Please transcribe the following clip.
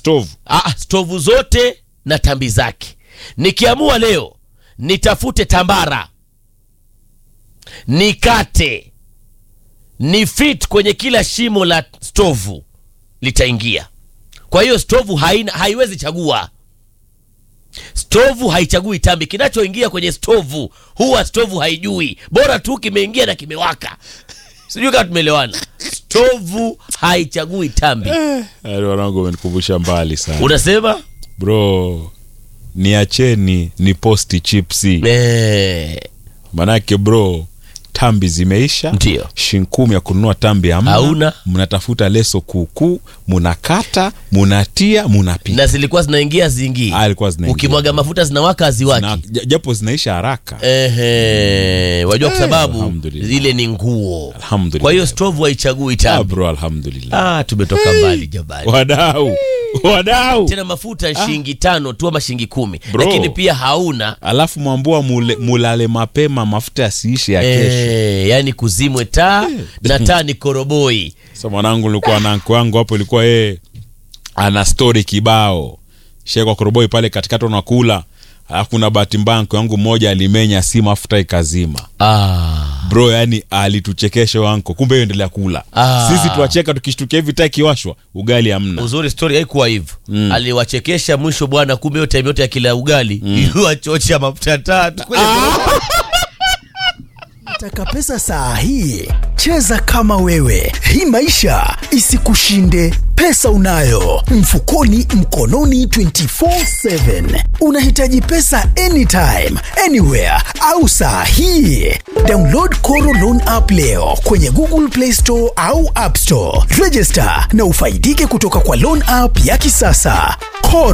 stove Ah, stovu zote na tambi zake. Nikiamua leo nitafute tambara, nikate, ni fit kwenye kila shimo la stovu litaingia. Kwa hiyo stovu haina, haiwezi chagua. Stovu haichagui tambi, kinachoingia kwenye stovu huwa stovu haijui, bora tu kimeingia na kimewaka. Sijui kama tumeelewana. Stovu haichagui tambi. Yaani wanangu wamenikumbusha mbali sana Unasema bro niacheni ni posti chipsi eh, manake bro tambi zimeisha Ndio. shinkumi ya kununua tambi hamna Hauna. mnatafuta leso kuukuu munakata munatia munapika na zilikuwa zinaingia zingii, Ah, ilikuwa zinaingia. ukimwaga mafuta zinawaka haziwaki. Na- j- japo zinaisha haraka Ehe, wajua kwa Eh, sababu alhamdulillah. ile ni nguo. Alhamdulillah. Kwa hiyo stovu haichagui ah, tambi. bro alhamdulillah Ah, tumetoka mbali jabali. wadau wadau Tena mafuta ni shilingi tano tu ama shilingi kumi, Bro. lakini pia hauna alafu mwambua mule, mulale mapema mafuta yasiishi ya kesho eh, yani kuzimwe taa na taa ni koroboi. sa mwanangu nilikuwa na anko wangu hapo ilikuwa yeye ana stori kibao shekwa koroboi pale katikati unakula alafu kuna bahati mbaya anko yangu mmoja alimenya si mafuta ikazima Ah, bro yani alituchekesha huyo anko kumbe hiyo endelea kula Ah. sisi tuwacheka tukishtukia hivi taa ikiwashwa ugali hamna uzuri story haikuwa hivyo. Aliwachekesha mwisho bwana, kumbe hiyo time yote ya kila ugali yuachocha mafuta tatu kwenye Taka pesa saa hii, cheza kama wewe. Hii maisha isikushinde. Pesa unayo mfukoni, mkononi, 24/7. Unahitaji pesa anytime, anywhere au saa hii. Download Koro Loan app leo kwenye Google Play Store au App Store. Register na ufaidike kutoka kwa loan app ya kisasa.